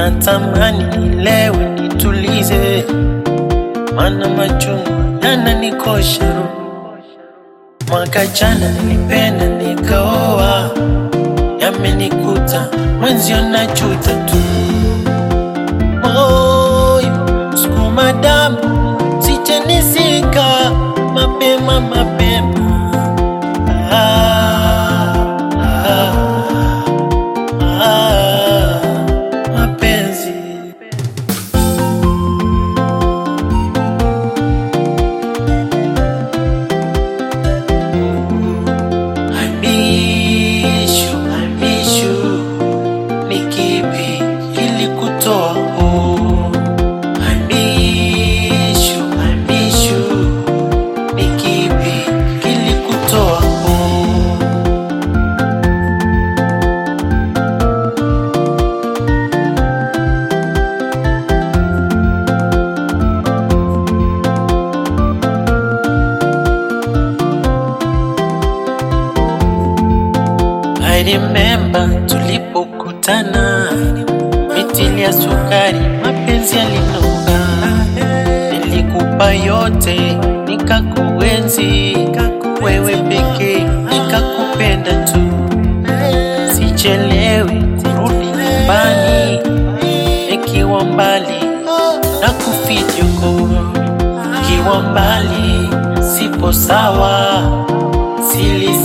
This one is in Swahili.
natamani nilewe nitulize, mana machungu yananikosha roho. Mwaka jana nilipenda nikaoa, yamenikuta mwenzio najuta tu. Moyo sukuma damu, sijanisika mapema mapema. Ah, ah, ah, mapenzi I miss you, I miss you. Ni kipi kilikutoa huu? I miss you, I miss you. Ni kipi kilikutoa huu? I remember tulipokutana, mitili ya sukari, mapenzi yalinoga. Nilikupa yote, nikakuenzi, wewe pekee nikakupenda tu. Sichelewi kurudi nyumbani, nikiwa mbali na kufijuko, kiwa mbali sipo sawa, sili